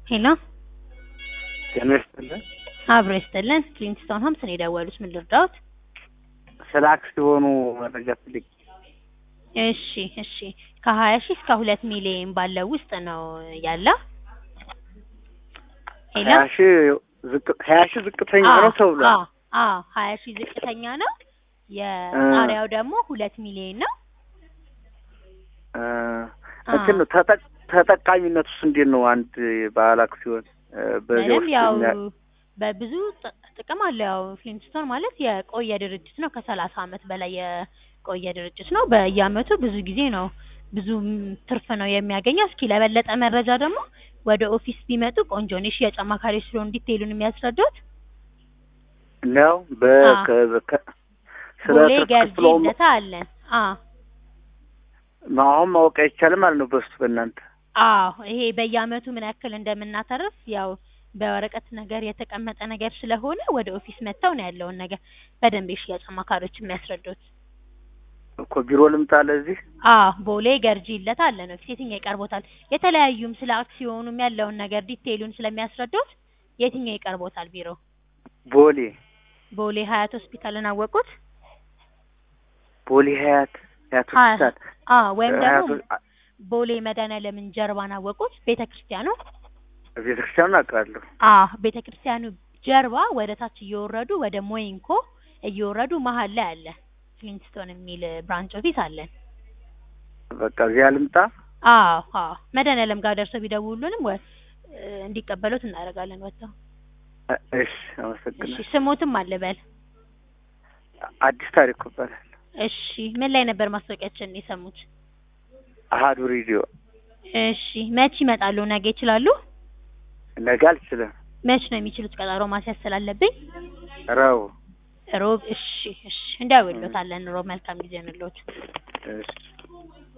ሄሎ ጤና ይስጥልን። አብሮ ይስጥልን። ክሊንስቶን ሆምስ ነው የደወሉት። ምን ልርዳዎት? ስለ አክሲዮኑ መረጃ ፈልጌ። እሺ እሺ ከሀያ ሺህ እስከ ሁለት ሚሊዮን ባለው ውስጥ ነው ያለው። ሄሎ ሀያ ሺህ ዝቅ- ሀያ ሺህ ዝቅተኛ ነው ተብሏል። አዎ አዎ ሀያ ሺህ ዝቅተኛ ነው። የጣሪያው ደግሞ ሁለት ሚሊዮን ነው። እ እንትን ነው ተጠቅ- ተጠቃሚነቱስ እንዴት ነው? አንድ ባለ አክሲዮን እ በዚያ ምንም ውስጥ ያው የሚያ- በብዙ ጥ- ጥቅም አለው። ያው ፍሊንስቶን ማለት የቆየ ድርጅት ነው። ከሰላሳ አመት በላይ የቆየ ድርጅት ነው። በየአመቱ ብዙ ጊዜ ነው ብዙ ም- ትርፍ ነው የሚያገኘው። እስኪ ለበለጠ መረጃ ደግሞ ወደ ኦፊስ ቢመጡ ቆንጆ ነው። የሽያጭ አማካሪዎች ስለሆኑ ዲቴይሉን የሚያስረዱት ነው በ አዎ። ከ- ከ- ስለ ቦሌ ትርፍ ገርጂ ክፍሎም ልደታ አለን። አዎ አሁን ማወቅ አይቻልም ማለት ነው በሱ በእናንተ አዎ ይሄ በየአመቱ ምን ያክል እንደምናተርፍ ያው በወረቀት ነገር የተቀመጠ ነገር ስለሆነ ወደ ኦፊስ መጥተው ነው ያለውን ነገር በደንብ የሽያጭ አማካሪዎች የሚያስረዱት። እኮ ቢሮ ልምጣ ለዚህ አዎ ቦሌ ገርጂ ይለታ አለ ነው ፊት የትኛው ይቀርቦታል? የተለያዩም ስለ አክሲዮኑም ያለውን ነገር ዲቴይሉን ስለሚያስረዱት የትኛው ይቀርቦታል? ቢሮ ቦሌ ቦሌ ሀያት ሆስፒታልን አወቁት? ቦሌ ሀያት ሀያት ሀያ- ሆስፒታል አዎ ወይም ደግሞ ሀያት ቦሌ መድኃኒዓለምን ጀርባን አወቁት? ቤተ ክርስቲያኑ ቤተክርስቲያኑን አውቃለሁ። አዎ ቤተ ክርስቲያኑ ጀርባ ወደ ታች እየወረዱ ወደ ሞይንኮ እየወረዱ መሀል ላይ አለ ፍሊንስቶን የሚል ብራንች ኦፊስ አለን። በቃ እዚያ ልምጣ። አዎ አዎ መድኃኒዓለም ጋር ደርሰው ቢደውሉንም ወ- እንዲቀበሉት እናደርጋለን ወጥተው። እ- እሺ እሺ አመሰግናለሁ። ስሞትም አልበል። አዲስ ታሪክ ይባላል። እሺ ምን ላይ ነበር ማስታወቂያችን የሰሙት? አሀዱ ሬዲዮ እሺ መች ይመጣሉ? ነገ ይችላሉ? ነገ አልችልም። መች ነው የሚችሉት? ቀጠሮ ማስያዝ ስላለብኝ ረቡ ሮብ። እሺ እሺ እንደውሎታለን። ሮብ መልካም ጊዜ እንሎት። እሺ